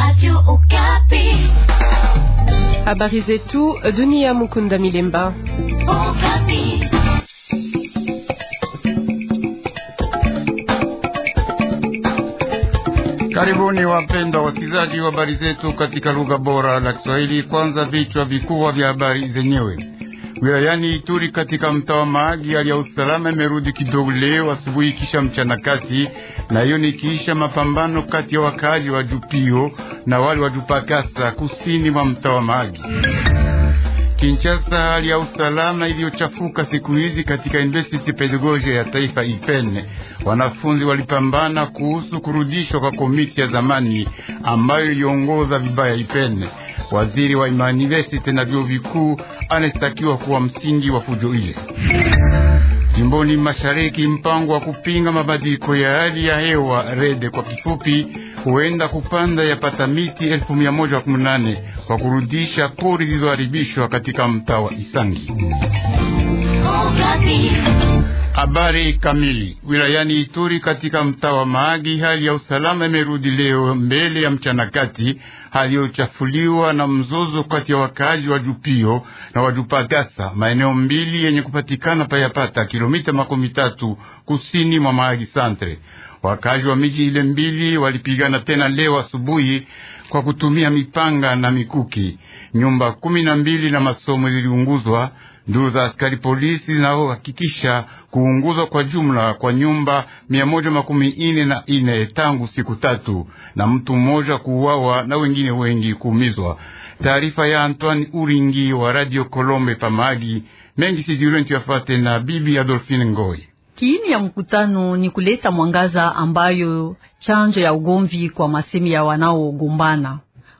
Habari zetu dunia. Mukunda Milemba. Karibuni wapendwa wasikilizaji wa habari zetu katika lugha bora la Kiswahili. Kwanza vichwa vikubwa vya habari zenyewe. Wilayani Ituri katika mtaa wa Mahagi, hali ya usalama imerudi kidogo leo asubuhi kisha mchana kati, na hiyo ni kisha mapambano kati ya wakaaji wa Jupio na wale wa Jupakasa kusini mwa mtaa wa Mahagi. Kinshasa, hali ya usalama iliyochafuka siku hizi katika University Pedagogia ya Taifa IPEN. Wanafunzi walipambana kuhusu kurudishwa kwa komiti ya zamani ambayo iliongoza vibaya IPEN. Waziri wa university na vyuo vikuu anashtakiwa kuwa msingi wa fujo ile. Jimboni mashariki, mpango wa kupinga mabadiliko ya hali ya hewa rede kwa kifupi, huenda kupanda yapata miti elfu mia moja kumi na nane kwa kurudisha pori zilizoharibishwa katika mtaa wa Isangi. Habari kamili. Wilayani Ituri katika mtaa wa Mahagi, hali ya usalama imerudi leo mbele ya mchana kati, hali iliyochafuliwa na mzozo kati ya wakaaji wa Jupio na Wajupagasa, maeneo mbili yenye kupatikana payapata kilomita makumi tatu kusini mwa Mahagi Santre. Wakaaji wa miji ile mbili walipigana tena leo asubuhi kwa kutumia mipanga na mikuki. Nyumba kumi na mbili na masomo ziliunguzwa. Nduru za askari polisi zinazohakikisha kuunguzwa kwa jumla kwa nyumba mia moja makumi ine na ine tangu siku tatu, na mtu mmoja kuuawa na wengine wengi kuumizwa. Taarifa ya Antoine Uringi wa Radio Kolombe Pamagi mengi sijirentu yafate na bibi Adolfine Ngoi. Kiini ya mkutano ni kuleta mwangaza ambayo chanjo ya ugomvi kwa masemi ya wanaogombana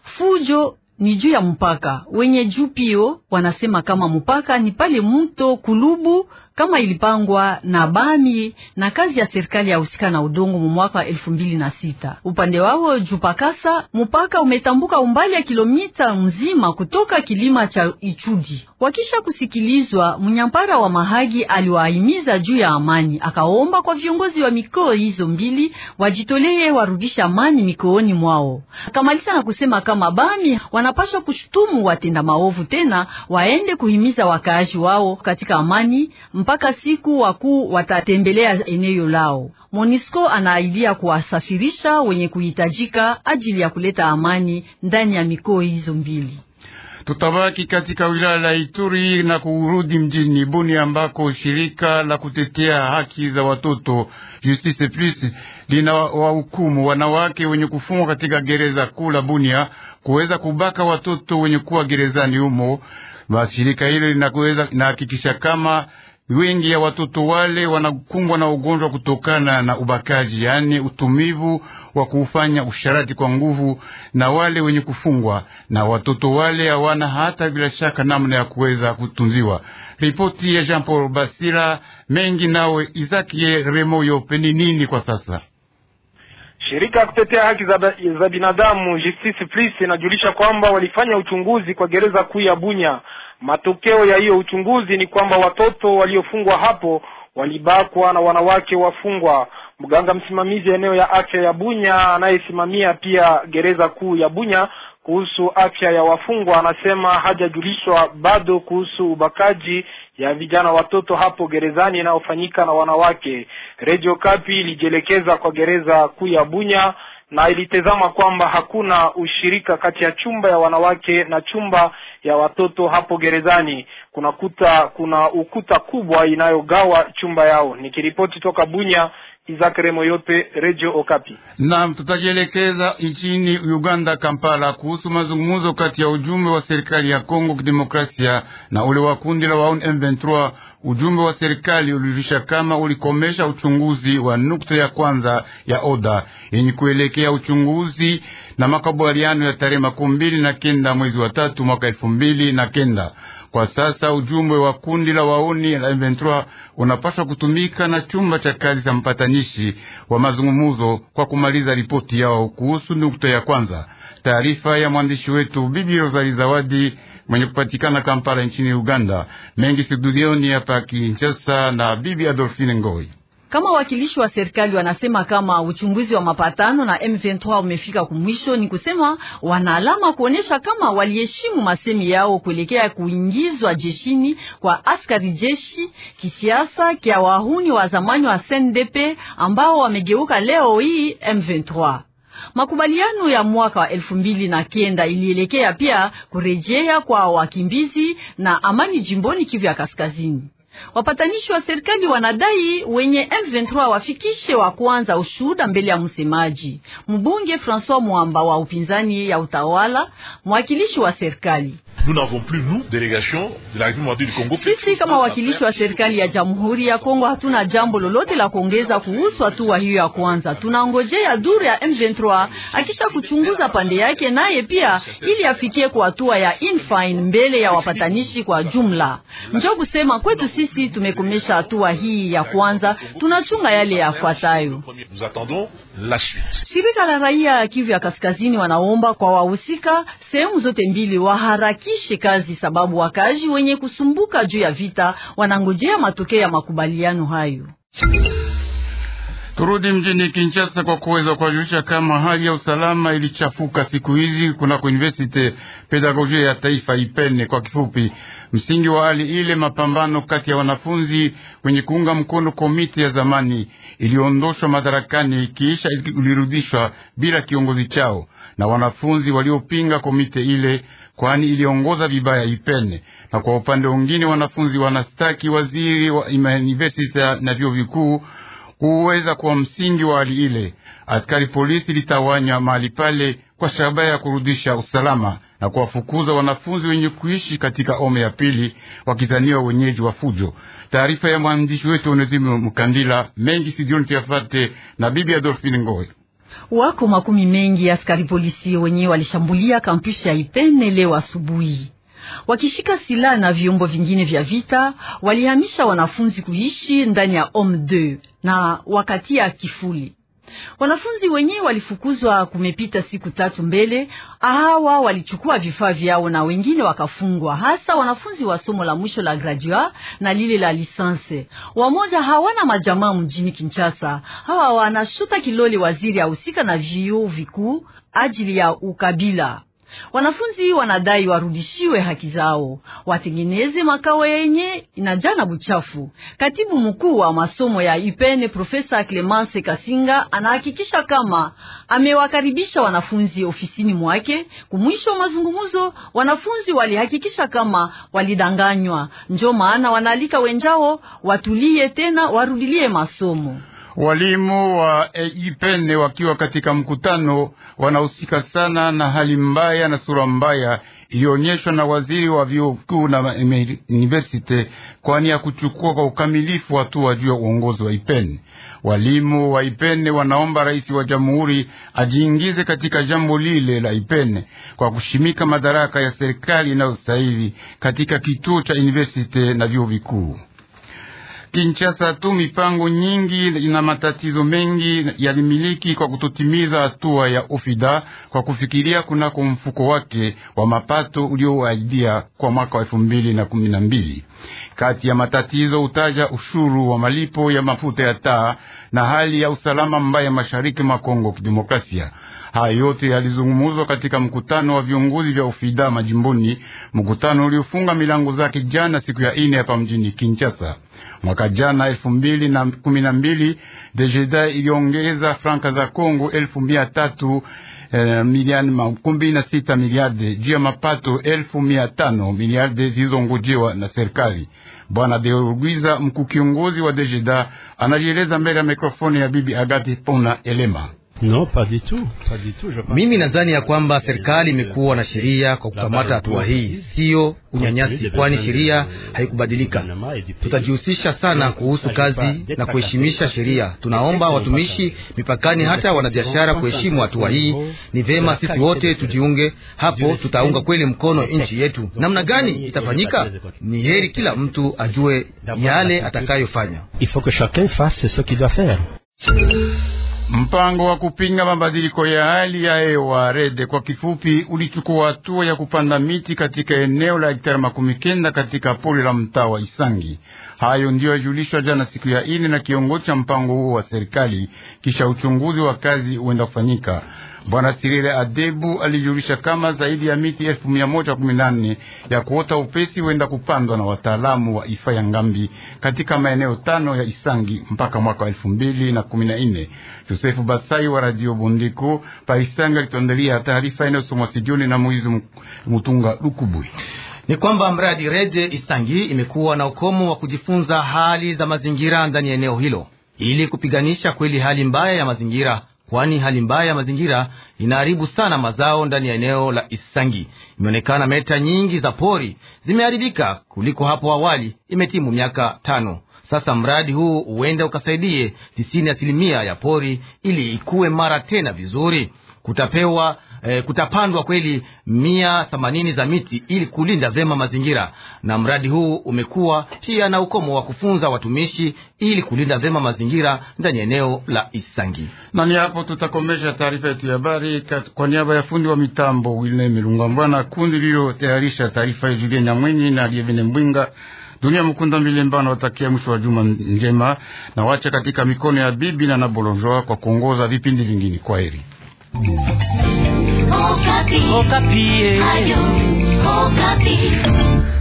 fujo ni juu ya mpaka wenye jupio wanasema kama mpaka ni pale mto Kulubu kama ilipangwa na Bami na kazi ya serikali ya husika na udongo mu mwaka wa elfu mbili na sita. Upande wao Jupakasa, mpaka umetambuka umbali ya kilomita mzima kutoka kilima cha Ichudi. Wakisha kusikilizwa, mnyampara wa Mahagi aliwahimiza juu ya amani, akaomba kwa viongozi wa mikoa hizo mbili wajitolee warudisha amani mikooni mwao. Akamaliza na kusema kama Bami wanapaswa kushutumu watenda maovu, tena waende kuhimiza wakaaji wao katika amani mpaka siku wakuu watatembelea eneo lao. Monisco anaidia kuwasafirisha wenye kuhitajika ajili ya kuleta amani ndani ya mikoa hizo mbili. Tutabaki katika wilaya la Ituri na kurudi mjini Bunia ambako shirika la kutetea haki za watoto Justice Plus lina wahukumu wanawake wenye kufungwa katika gereza kuu la Bunia kuweza kubaka watoto wenye kuwa gerezani humo. Basi shirika hilo linaweza linahakikisha kama wengi ya watoto wale wanakumbwa na ugonjwa kutokana na ubakaji, yaani utumivu wa kufanya usharati kwa nguvu na wale wenye kufungwa, na watoto wale hawana hata bila shaka namna ya kuweza kutunziwa. Ripoti ya Jean Paul Basira mengi nawe Izaki Remoyo peni nini kwa sasa Shirika ya kutetea haki za, za binadamu Justice Plus inajulisha kwamba walifanya uchunguzi kwa gereza kuu ya Bunya. Matokeo ya hiyo uchunguzi ni kwamba watoto waliofungwa hapo walibakwa na wanawake wafungwa. Mganga msimamizi eneo ya afya ya Bunya anayesimamia pia gereza kuu ya Bunya kuhusu afya ya wafungwa anasema hajajulishwa bado kuhusu ubakaji ya vijana watoto hapo gerezani inayofanyika na wanawake. Radio Kapi ilijielekeza kwa gereza kuu ya Bunya na ilitazama kwamba hakuna ushirika kati ya chumba ya wanawake na chumba ya watoto hapo gerezani. Kuna kuta, kuna ukuta kubwa inayogawa chumba yao. Nikiripoti toka Bunya, Izakare yote Radio Okapi. Naam, tutajielekeza nchini Uganda, Kampala, kuhusu mazungumzo kati ya ujumbe wa serikali ya Kongo Kidemokrasia na ule wa kundi la wauni M23. Ujumbe wa serikali ulijulisha kama ulikomesha uchunguzi wa nukta ya kwanza ya oda yenye kuelekea uchunguzi na makubaliano ya tarehe makumi mbili na kenda mwezi wa tatu mwaka elfu mbili na kenda. Kwa sasa ujumbe wa kundi la wauni la M23 unapaswa kutumika na chumba cha kazi cha mpatanishi wa mazungumuzo kwa kumaliza ripoti yao kuhusu nukta ya kwanza. Taarifa ya mwandishi wetu Bibi Rosali Zawadi mwenye kupatikana Kampala nchini Uganda. Mengi studioni hapa Kinshasa na Bibi Adolfine Ngoi. Kama wakilishi wa serikali wanasema kama uchunguzi wa mapatano na M23 umefika kumwisho, ni kusema wana alama kuonesha kama waliheshimu masemi yao kuelekea kuingizwa jeshini kwa askari jeshi kisiasa kia wahuni wa zamani wa CNDP ambao wamegeuka leo hii M23. Makubaliano ya mwaka wa elfu mbili na kenda ilielekea pia kurejea kwa wakimbizi na amani jimboni Kivu ya Kaskazini. Wapatanishi wa serikali wanadai wenye M23 wafikishe wa kwanza ushuhuda mbele ya msemaji mbunge François Mwamba wa upinzani ya utawala, mwakilishi wa serikali. Sisi kama wakilishi wa serikali ya Jamhuri ya Kongo hatuna jambo lolote la kuongeza kuhusu hatua hiyo ya kwanza. Tunangojea duru ya M23 akisha kuchunguza pande yake, naye pia ili afikie kwa hatua ya infine mbele ya wapatanishi kwa jumla. Njoo kusema kwetu sisi tumekomesha hatua hii ya kwanza, tunachunga yale yafuatayo. Shirika la raia ya Kivu ya Kaskazini wanaomba kwa wahusika sehemu zote mbili waharakishe kazi, sababu wakazi wenye kusumbuka juu ya vita wanangojea matokeo ya makubaliano hayo. Turudi mjini Kinshasa kwa kuweza kuwajulisha kama hali ya usalama ilichafuka siku hizi kunako Universite Pedagogia ya Taifa Ipene kwa kifupi. Msingi wa hali ile, mapambano kati ya wanafunzi wenye kuunga mkono komite ya zamani iliondoshwa madarakani kisha ilirudishwa bila kiongozi chao na wanafunzi waliopinga komite ile, kwani iliongoza vibaya Ipene. Na kwa upande mwingine, wanafunzi wanastaki waziri wa university na vyuo vikuu kuweza kuwa msingi wa hali ile. Askari polisi litawanya mahali pale kwa shabaha ya kurudisha usalama na kuwafukuza wanafunzi wenye kuishi katika ome ya pili wakizaniwa wenyeji wa fujo. Taarifa ya mwandishi wetu Onesimo Mkandila mengi sidioni tuyafate na bibi Adolfine Ngoy. Wako makumi mengi askari polisi wenye walishambulia kampusi ya Ipene leo asubuhi wakishika silaha na vyombo vingine vya vita, walihamisha wanafunzi kuishi ndani ya Home 2 na wakati ya kifuli. Wanafunzi wenyewe walifukuzwa kumepita siku tatu mbele. Hawa walichukua vifaa vyao na wengine wakafungwa, hasa wanafunzi wa somo la mwisho la gradua na lile la lisanse. Wamoja hawana majamaa mjini Kinshasa. Hawa wanashuta kilole waziri ahusika na vyuo vikuu ajili ya ukabila. Wanafunzi wanadai warudishiwe haki zao, watengeneze makao yenye inajana buchafu. Katibu mkuu wa masomo ya Ipene Profesa Clemence Kasinga anahakikisha kama amewakaribisha wanafunzi ofisini mwake. Kumwisho wa mazungumzo, wanafunzi walihakikisha kama walidanganywa, njo maana wanaalika wenjao watulie tena warudilie masomo. Walimu wa Ipene wakiwa katika mkutano wanahusika sana na hali mbaya na sura mbaya iliyoonyeshwa na waziri wa vyuo vikuu na university, kwani ya kuchukua kwa ukamilifu hatua juu ya uongozi wa Ipene. Walimu wa Ipene wanaomba rais wa jamhuri ajiingize katika jambo lile la Ipene kwa kushimika madaraka ya serikali inayostahili katika kituo cha university na vyuo vikuu. Kinshasa tu mipango nyingi na matatizo mengi yalimiliki kwa kutotimiza hatua ya ofida kwa kufikiria kunako mfuko wake wa mapato ulioaidia kwa mwaka wa elfu mbili na kumi na mbili. Kati ya matatizo utaja ushuru wa malipo ya mafuta ya taa na hali ya usalama mbaya mashariki mwa Kongo Kidemokrasia. Haya yote yalizungumuzwa katika mkutano wa viongozi vya ofida majimboni, mkutano uliofunga milango zake jana siku ya ine hapa mjini Kinshasa. Mwaka jana elfu mbili na kumi na mbili Dejeda iliongeza franka za Kongo elfu mia tatu eh, milioni makumi na sita miliarde juu ya mapato elfu mia tano miliarde zilizongojewa na serikali. Bwana Deorguiza, mkuu kiongozi wa Dejeda, anajieleza mbele ya mikrofoni ya bibi Agati Pona Elema. No, pas du tout. Pas du tout. Je Mimi nadhani ya kwamba serikali imekuwa na sheria kwa kukamata hatua hii, siyo unyanyasi, kwani sheria haikubadilika. Tutajihusisha sana kuhusu kazi na kuheshimisha sheria. Tunaomba watumishi mipakani, hata wanabiashara kuheshimu hatua hii. Ni vema sisi wote tujiunge hapo, tutaunga kweli mkono nchi yetu. Namna gani itafanyika? Ni heri kila mtu ajue yale atakayofanya. Il faut que chacun fasse ce qu'il doit faire. Mpango wa kupinga mabadiliko ya hali ya hewa rede kwa kifupi, ulichukua hatua ya kupanda miti katika eneo la hektari makumi kenda katika pori la mtaa wa Isangi. Hayo ndiyo yajulishwa jana siku ya ine na kiongozi cha mpango huo wa serikali, kisha uchunguzi wa kazi huenda kufanyika. Bwana Sirile Adebu alijulisha kama zaidi ya miti elfu mia moja kumi na nne ya kuota upesi huenda kupandwa na wataalamu wa ifa ya Ngambi katika maeneo tano ya Isangi mpaka mwaka wa elfu mbili na kumi na nne. Josefu Basai wa Radio Bundiko pa Isangi alituandalia taarifa inayosomwa sijoni na Moizi Mutunga Lukubui. Ni kwamba mradi Rede Isangi imekuwa na ukomo wa kujifunza hali za mazingira ndani ya eneo hilo ili kupiganisha kweli hali mbaya ya mazingira kwani hali mbaya ya mazingira inaharibu sana mazao ndani ya eneo la Isangi. Imeonekana meta nyingi za pori zimeharibika kuliko hapo awali. Imetimu miaka tano sasa. Mradi huu huenda ukasaidie tisini asilimia ya pori ili ikuwe mara tena vizuri. Kutapewa eh, kutapandwa kweli mia themanini za miti ili kulinda vyema mazingira, na mradi huu umekuwa pia na ukomo wa kufunza watumishi ili kulinda vyema mazingira ndani ya eneo la Isangi. Na ni hapo tutakomesha taarifa yetu ya habari kwa niaba ya fundi wa mitambo Wilne Milungambwa na kundi lililotayarisha taarifa ya Julie Nyamwenyi na Lievine Mbwinga. Dunia Mukunda Milemba nawatakia mwisho wa juma njema na wacha katika mikono ya bibi na Nabolonjoa kwa kuongoza vipindi vingine. Kwa heri. Okapi. Okapi. Ayo, Okapi.